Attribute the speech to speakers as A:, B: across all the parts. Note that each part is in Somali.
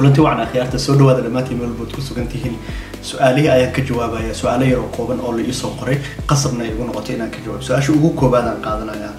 A: kulanti wacan akhyaarta soo dhawaada dhammaantiin meel walbood ku sugan tihiin su-aalihii ayaan ka jawaabaya su-aalo yar oo kooban oo la iisoo qoray qasabna ay igu noqotay inaan ka jawaabo su-aasha ugu koobaadaan qaadanaya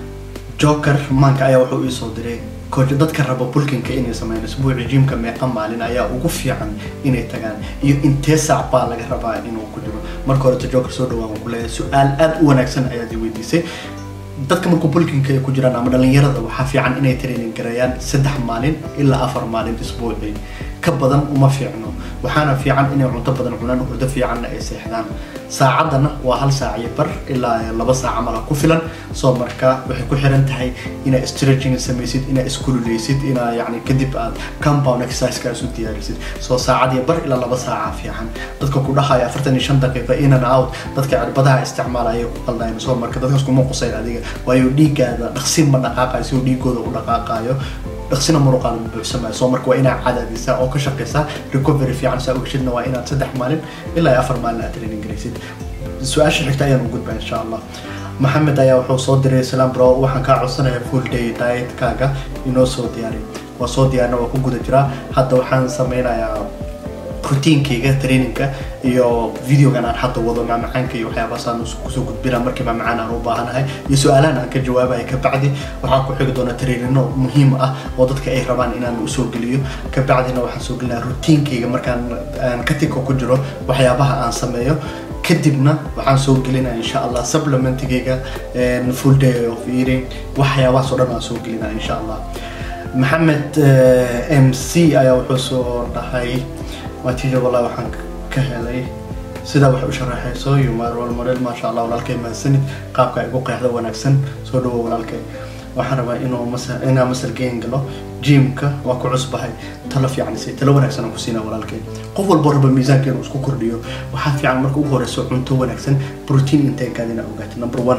A: joker maanka ayaa wuxuu iisoo diray koojo dadka raba bulkinka inay sameeyaan isbuuci jiimka meeqa maalin ayaa ugu fiican inay tagaan iyo intee saac baa laga rabaa inuu ku jiro marka horeta joker soo dhawaan ku leeyahay su-aal aada u wanaagsan ayaad i weydiisay dadka markuu bulkinka ay ku jiraan ama dhalinyarada waxaa fiican inay training gareeyaan saddex maalin ilaa afar maalin isbuucii ka badan uma fiicno waxaana fiican inay cunto badan cunaan hurdo fiicanna ay seexdaan saacadana waa hal saac iyo bar ilaa laba saac camal ku filan soo marka waxay ku xiran tahay inaa stretching samaysid inaa iskululeysid inaa yani kadib aad compound exerciseka isu diyaarisid soo saacad iyo bar ilaa laba saaca fiican dadka ku dhahaya afartan iyo shan daqiiqa in and out dadka cirbadaha isticmaalaya ku qaldayan soo marka dadkaas kuma qusayn adiga waayo dhiiggaada dhaqsi ma dhaqaaqayo si uu dhiigooda u dhaqaaqayo dhaqsina muruqaada ma buuxsamayo soo marka waa inaa cadaadisaa oo ka shaqaysaa recovery fiican saa ogashidna waa inaad saddex maalin ilaa afar maalin aad training garaysid su-aasha xigta ayaan u gudbaa insha allah maxamed ayaa wuxuu soo diray salam bro waxaan kaa codsanayaa full day dietkaaga inoo soo diyaari waa soo diyaarna waa ku guda jiraa hadda waxaan sameynayaa routiinkayga trainingka iyo videogan aan hadda wado macmacaanka iyo waxyaabahaasaan kusoo gudbina markii macmacaan aan u baahanahay iyo su-aalahan aan ka jawaabaya kabacdi waxaa ku xigi doona trainino muhiim ah oo dadka ay rabaan inaan usoo geliyo kabacdina waxaan soo gelinaa routiinkayga markaan katika ku jiro waxyaabaha aan sameeyo kadibna waxaan soo gelinaa insha allah supplementigayga full day of eating waxyaabahaas oo dhan aan soo gelinaa insha allah maxamed m c ayaa wuxuu soo dhahay waatiija wallahi waxaan ka helay sidaa wax u sharaxayso yumarwal model maasha allah walaalkay mahadsanid qaabka ay ugu qeexda wanaagsan soo dhawo walaalkay waxaan rabaa inuu masal inaa masal geen galo jimka waa ku cusbahay talo fiican si talo wanaagsan aan ku siinaa walaalkay qof walbo raba miisaanka inuu isku kordhiyo waxaa fiican marka ugu horeyso cunto wanaagsan protein inteegaad inaa ogaatid number one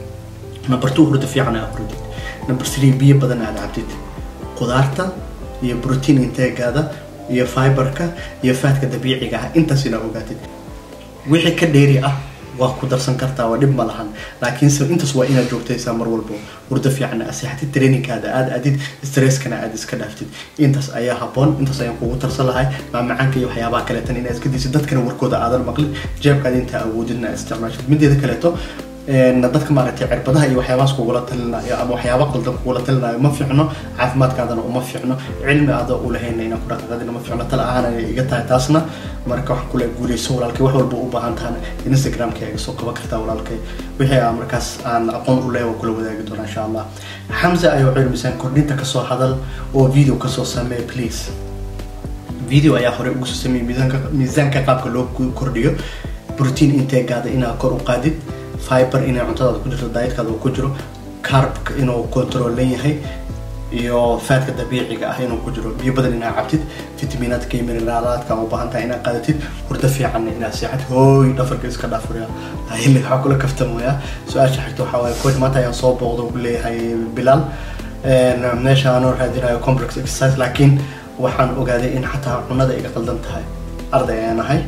A: number two hurda fiican aa hurdid number three biyo badan aad cabtid qudaarta iyo protein inteegaada iyo fiberka iyo faatka dabiiciga ah intaas inaa ogaatid wixii ka dheeri ah waa ku darsan kartaa waa dhib ma lahan laakiinse intaas waa inaad joogtaysaa mar walbo hurdo fiican aseexatid trainingkaada aad adid stresskana aad iska dhaaftid intaas ayaa haboon intaas ayaan kugu tarsan lahay maamacaanka iyo waxyaabaha kaleetan inaad iska disid dadkana warkooda aadan maqlin jeebkaada intaa awoodidna aad isticmaashid mideeda kaleeto dadka maaragtay cirbadaha iyo waxyaabahaas kugula talinayo ama waxyaaba qaldan kugula talinayo ma fiicno caafimaadkaadana uma fiicno cilmi aada u lahayna inaan ku dhaqaaqadina ma fiicno tala ahaan ay iga tahay taasna marka waxaan kule guuleyso walaalkay wax walba u baahan tahana instagramka iga soo qaban kartaa walaalkay wixii aan markaas aan aqoon u leeyahay waan kula wadaagi doonaa insha allah xamza ayaa wuxuu yidhi misaan kordhinta kasoo hadal oo video kasoo samee please video ayaa hore ugu soo sameeyey miisaanka miisaanka qaabka loo kordhiyo protein inteegaada inaa kor u qaadid fiber inay cuntadaada ku jirto dietkaada uu ku jiro carbka inuu controlan yahay iyo faatka dabiiciga ah inuu ku jiro biyo badan inaa cabtid fitamiinaadka iyo mineraalaadka u baahan tahay inaad qaadatid hurdo fiicanna inaad seexad hooy dhafarka iska dhaafuriya hilli waxaa kula kaftamaya su-aasha xigta waxaa waaye coach maanta ayaan soo booqda ku leeyahay bilaal meesha aanoo raadinayo complex exercise laakiin waxaan ogaaday in xataa cunada iga qaldan tahay arday ayaan ahay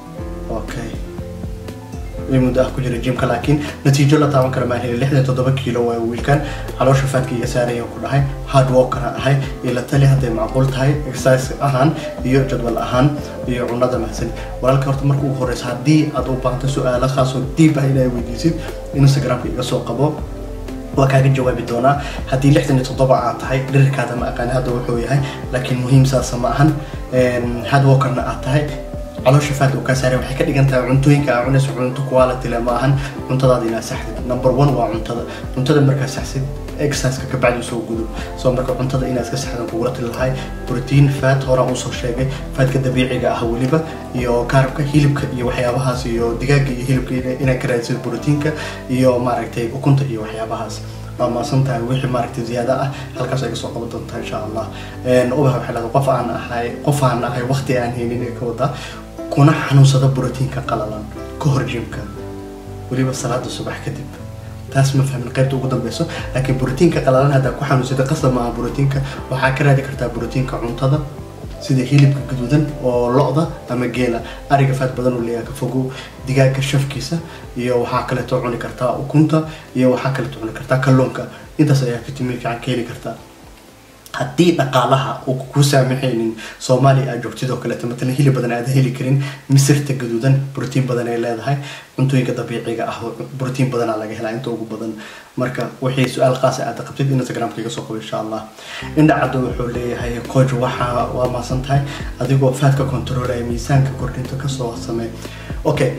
A: okay muddo ah ku jira jimka laakiin natiijo la taaban kara maan helin lixdan toddoba kiilo waa wiilkan caloosha faadka iga saaraya ku dhahay hard workana ahay iyo la tali hadday macquul tahay exercise ahaan iyo jadwal ahaan iyo cunada mahadsan walaalka horta marka ugu horeysa haddii aad u baahanto su-aalo khaasoo diib ah inaa weydiisid instagramka iga soo qabo waa kaaga jawaabi doonaa haddii lixdan iyo toddoba aad tahay dhirirkaada ma aqaani hadda wuxuu yahay laakiin muhiim saasa ma ahan hard workerna aad tahay caloosha faad uu kaa saaray waxay ka dhigan tahay cuntooyinka aa cunayso cunto quality leh ma ahan cuntadaada inaad saxdid number one waa cuntada cuntada markaa saxsid exerciseka kabacdi soo gudo soo marka cuntada inaad iska saxdan kugula tali lahay protein fat horaan usoo sheegay faatka dabiiciga ah weliba iyo kaarabka hilibka iyo waxyaabahaas iyo digaaga iyo hilibka inaad ka raadsid proteinka iyo maaragtay ukunta iyo waxyaabahaas waa maasan tahay wixii maaragtay ziyaada ah halkaas ay kasoo qaban doontaa insha allah ubaha waxay leedahay qof aan ahay qof aan ahay waqti aan haynin ee ka wadaa kuna xanuunsada brotiinka qalalan ka hor jimka weliba salaada subax kadib taas ma fahmin qaybta ugu dambeyso laakiin brotiinka qalalan haddaa ku xanuunsada qasab maaha brotiinka waxaa ka raadi kartaa brotiinka cuntada sida hilibka gaduudan oo lo-da ama geela ariga faad badan uu leeyahay ka fogow digaaga shafkiisa iyo waxaa kaleeto cuni kartaa ukunta iyo waxaa kaleeto cuni kartaa kalluunka intaas ayaa fitamiin fiican ka heli kartaa haddii dhaqaalaha uu ku saamaxaynin soomaaliya aad joogtid oo kaleeto matalan hilib badan aad heli karin misirta gaduudan brotiin badan ay leedahay cuntooyinka dabiiciga ah brotiin badanaa laga helaa inta ugu badan marka wixii su-aal qaasa aad qabtid instagramka iga soo qabo insha allah indhacaddo wuxuu leeyahay coach waxa waa maasan tahay adigoo faadka controlaya miisaanka kordhinta kasoo samee okay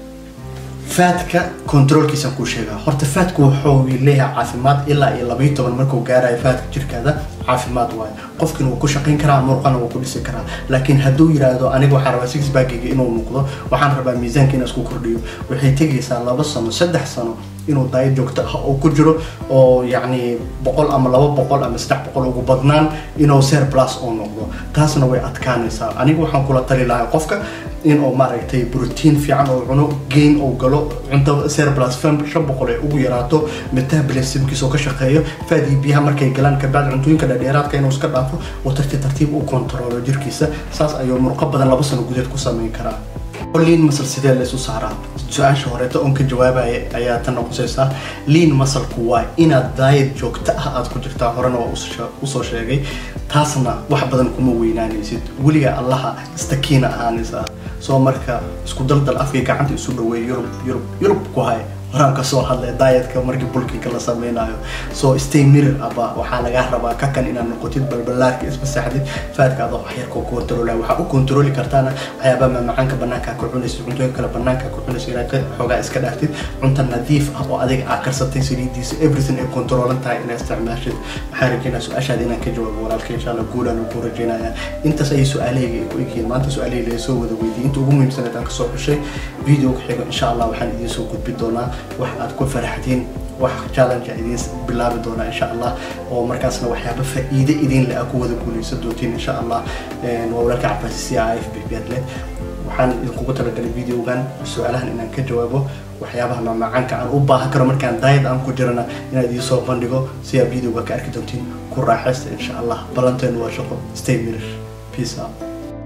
A: faadka controlkiisaan kuu sheegaa horta faadku wuxuu leeyahay caafimaad ilaa iyo labaiyo toban markuu gaarayo faadka jirkaada caafimaad waayo qofkina wuu ku shaqayn karaa murqana wuu ku dhisi karaa laakiin hadduu yiraahdo aniga waxaan rabaa six baggayga inuu muuqdo waxaan rabaa miisaanka inaan isku kordhiyo waxay tegaysaa laba sano saddex sano inuu daayad joogto ah oo ku jiro oo yacni boqol ama laba boqol ama saddex boqol ugu badnaan inuu ser plus oo noqdo taasna way adkaanaysaa aniga waxaan kula tali lahaa qofka in uu maaragtay brotiin fiican oo cuno gain oo galo cunto ser plus shan boqol ay ugu yaraato metabolismkiisa oo ka shaqeeyo faadii biyaha markay galaan kabacdi cuntooyinka dhadheeraadka inuu iska dhaafo oo tartiib tartiib u kontrolo jirkiisa saas ayuu murqo badan laba sano gudeed ku samayn karaa liin masal sidee la isu saaraa su-aasha horeeto oon ka jawaabaya ayaa tan noqosaysaa liin masalku waa inaad daayad joogto ah aad ku jirtaa horena waa usoo sheegay taasna wax badan kuma weynaanaysid weligaa allaha istakiina ahaanaysaa soo marka isku daldal afkay gacanta isu dhaweey yurub yurub yurub ku hay horaan kasoo hadlay daayatka markii bulkinka la sameynayo soo stay mirror aba waxaa lagaa rabaa kakan inaad noqotid balbalaarka isma saxdid faadka adoo waxyarkoo controla waxaa u controli kartaana waxyaabaa maamacaanka banaanka ku cunaysid cuntooyin kale banaanka ku cunaysid inaad ka xoogaa iska dhaaftid cunta nadiif ah oo adiga aad karsatay saliidiisa everything ay controlan tahay inaad isticmaashid waxaan rajeynaa su-aashaada inaan ka jawaabo walaalka insha allah guulaan ku rajeynaya intaas ayay su-aalahayga ay ku egyihiin maanta su-aalahayga ay soo wada weydiiyey inta ugu muhiimsanayd aan kasoo xushay video ku xigo insha allah waxaan idiin soo gudbi doonaa wax aad ku faraxdiin wax challenge idiin bilaabi doonaa insha allah oo markaasna waxyaaba faa'iide idin le ku wada guuleysan doontiin insha allah waa walaalka cabaasi c i f bbiadle waxaan idinkugu talagalay videogan su-aalahan inaan ka jawaabo waxyaabaha maamacaanka aan u baahan karo markaan daayad aan ku jirana inaan idiin soo bandhigo si aad videoga ka arki doontiin ku raaxaysta insha allah balanteenu waa shaqo stay mirror peace out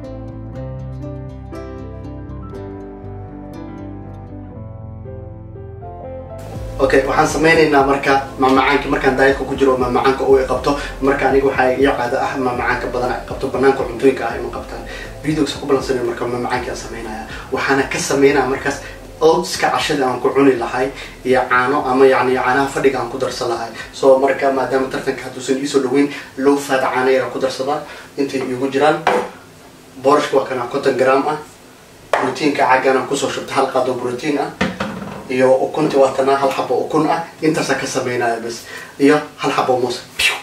A: okay waxaan sameynaynaa marka maamacaanka markaan daayadka ku jiro maamacaanka uu qabto marka aniga waxaa iyo caado ah maamacaanka badan ay qabto banaanka cuntooyinka ah ima qabtaan videoga ku balansanay marka maamacaanka aan sameynaya waxaana ka sameynaya markaas oatska cashada aan ku cuni lahay iyo caano ama yani caanaha fadhiga aan ku darsan lahay so marka maadaama tartanka hadduusan iisoo dhaweyn low fat caana yar aan ku darsadaa intay igu jiraan boorashka waa kana conton gram ah brotiinka caggan aan kusoo shubta hal qaado brotiin ah iyo ukunti waatana hal xabo ukun ah intaasa ka sameynaya bas iyo hal xabo muuse